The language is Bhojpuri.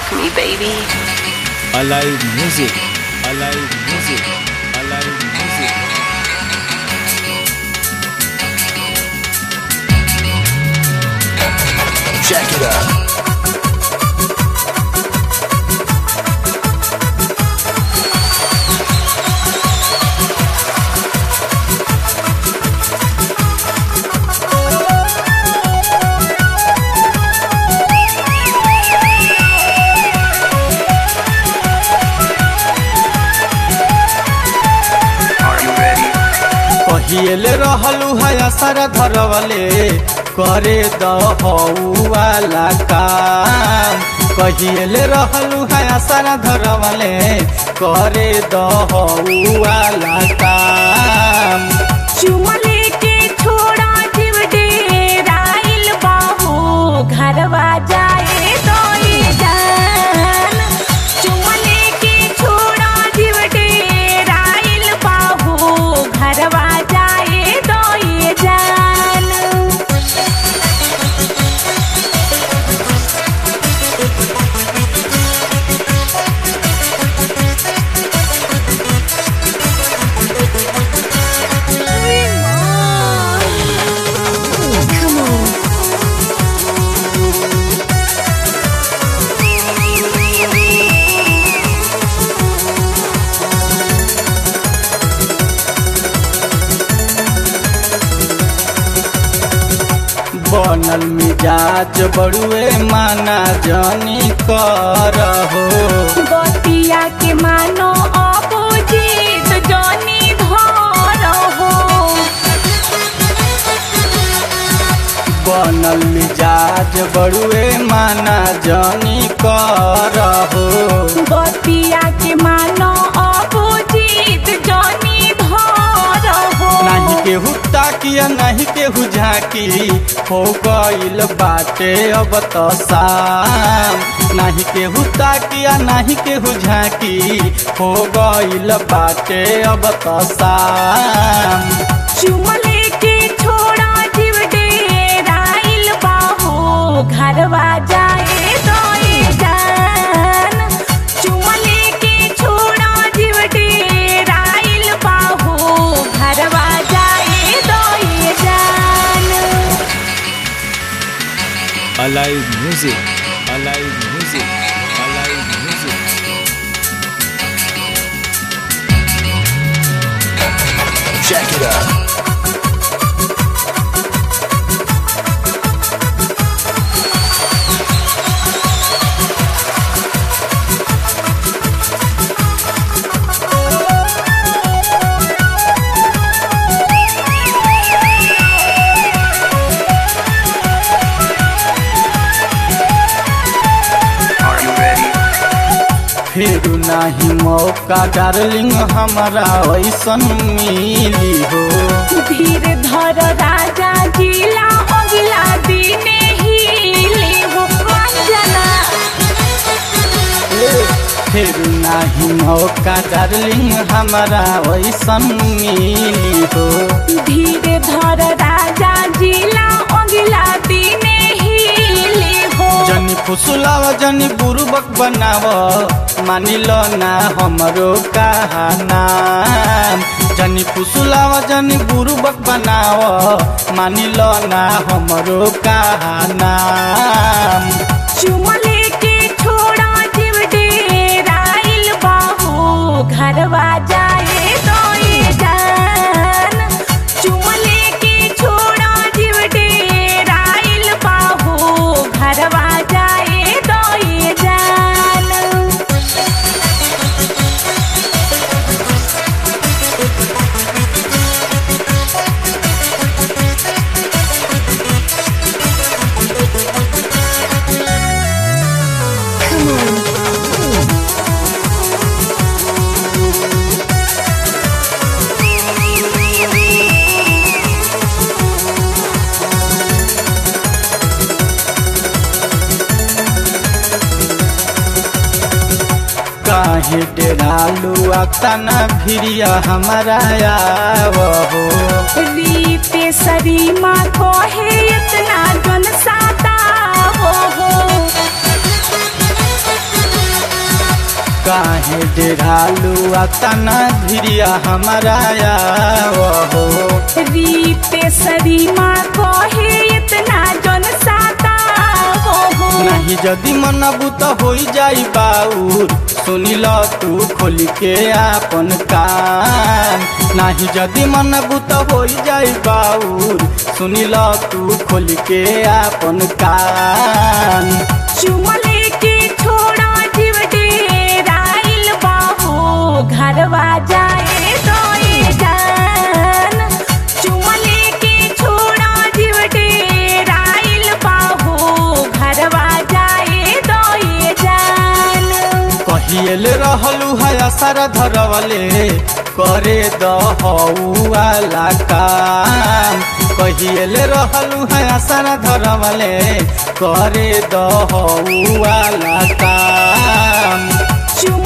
me, baby. Alive music. Alive music. Alive music. Check it out. Are you ready? कहिएले रहलू है असर धरवले करे दहुआला काम कहिएले रहलू है असर धरवले करे दहुआला काम चुमले के छोड़ा जीव डेराइल बाबू घरवा जाए तो ये जान चुमले के छोड़ा जीव डेराइल बाबू घरवा जाए तो ये जान Come on. बनल मिजाज बड़ुए माना जानी कर हो बतिया के मानो अपोजिट जनी धर हो बनल मिजाज बड़ुए माना जानी कर हो बतिया के मानो अपोजिट जनी धर हो नहीं केहू ताकिया नहीं केहू झाकी हो गईल बाटे अब तो शाम नहीं केहू ताकिया नहीं केहू झाकी हो गईल बाटे अब तो शाम चुमले के छोड़ा जीव डेराइल बाहो घरवा जाए तो ये जान चुमले के छोड़ा जीव डेराइल बाहो घरवा जाए तो ये जान Alive music. Alive music. Alive music. Check it out. Are you ready? फिर नहीं मौका डार्लिंग हमारा ऐसन मिली हो धीर धर राजा जिला अगला दिने हिले हो वंजना फिर नहीं मौका डार्लिंग हमारा ऐसन मिली हो धीर धर राजा जिला अगला दिने हिले हो जनी फुसुलाव जनी बुरुबक बनाव मानिल ना हमरो कहना जनी फुसुलाव जनी बुरुबक बनाव मानिल ना हमरो कहना चुमले के छोड़ा जीव डेराइल बाहो घरवा जाए तो ये जान चुमले के छोड़ा जीव डेराइल बाहो घरवा जाए तो ये जान काहे डेरालू अक्तना भिरिया हमारा आवो रीते सरीमा कोहे इतना जन साता हो हो काहे डेरालू अतना धिरिया हमारा हो रीते सरीमा कहे इतना जन साता हो नहीं जदि मनबू तो हो जाई बाउर सुनिल तू खोल के आपन कान नहीं जदि मनबू तो हो जाई बाउर सुनिल तू खोल के आपन कान चुमले के छोड़ा जीव डेराइल बाहो घरवा जाए तो ये जान चुमले के छोड़ा जीव डेराइल बाहो घरवा जाए तो ये जान कहिएल रहलू है असर धरवले करे दहुआला काम कहिएल रहलू है असर धरवले करे दहुआला काम चुम